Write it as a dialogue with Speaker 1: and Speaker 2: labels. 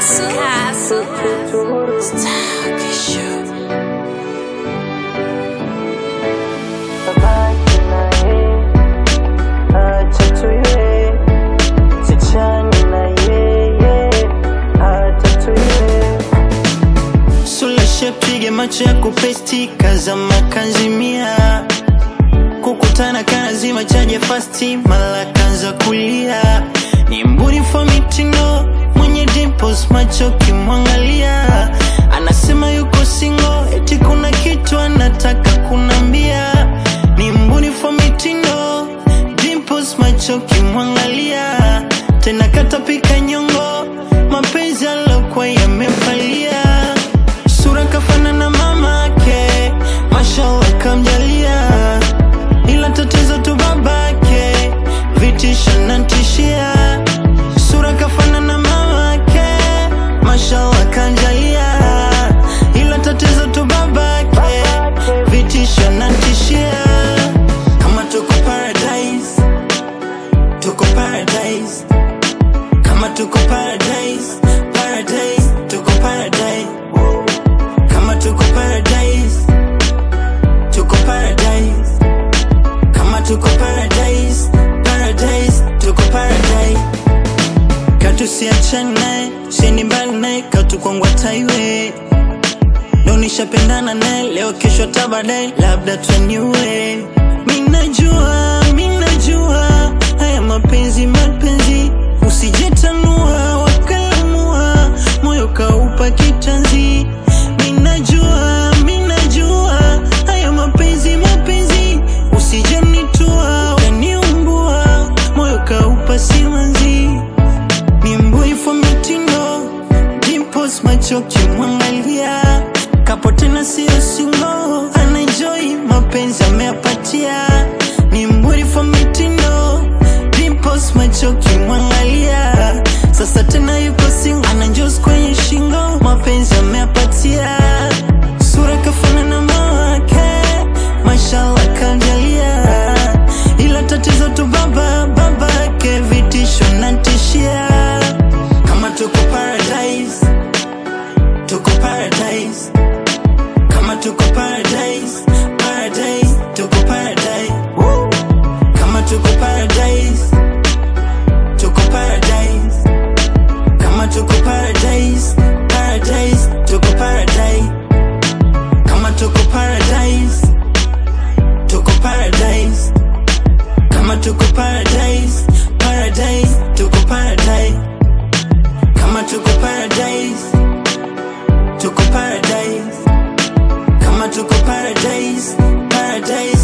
Speaker 1: Castle. Castle. Style Show.
Speaker 2: Babake naye acha tuiwe, sichani na yeye acha tuiwe. Sula shepige macho ya kupesti kaza makanzimia kukutana kanazima chaje fasti mala kanza kulia ni mbunifu wa mitindo mwenye dimples macho kimwangalia anasema yuko singo eti kuna kitu anataka kunambia ni mbunifu wa mitindo dimples macho kimwangalia tena katapika nyongo mapenzi alokuwa yamepalia sura kafanana mamake mashallah kamjalia ila tatizo tu babake vitisho nantishia sura kafanana mamake mashallah kanjalia ila tatizo tu babake vitisho nantishia kama tuko paradise tuko paradise kama tuko paradise paradise tuko paradise kama tuko paradise tuko paradise kama tuko paradise paradise tuko paradise katusiachane naye siendi mbali naye katukwangwa taiwe ndo nishapendana naye leo kesho tabadae labda twaniwe minajua minajua haya mapenzi mapenzi usijetanua wakalamua moyo kaupa kitanzi minajua minajua haya mapenzi mapenzi usijenitua ukaniumbua moyo kaupa simanzi ni mbunifu wa mitindo dimples macho kimwangalia kapo tena siyo singo anaenjoy mapenzi ameapatia ni mbunifu wa mitindo dimples macho kimwangalia sasa tena yuko singo ananjos kwenye shingo mapenzi ameapatia sura kafanana mawake mashallah kanjalia ila tatizo tu baba babake vitisho nantishia kama tuko paradise tuko paradise kama tuko paradise paradise tuko paradise Woo! kama tuko paradise tuko paradise kama tuko paradise paradise tuko paradise kama tuko paradise tuko paradise kama tuko paradise paradise tuko paradise kama tuko paradise tuko paradise kama tuko paradise paradise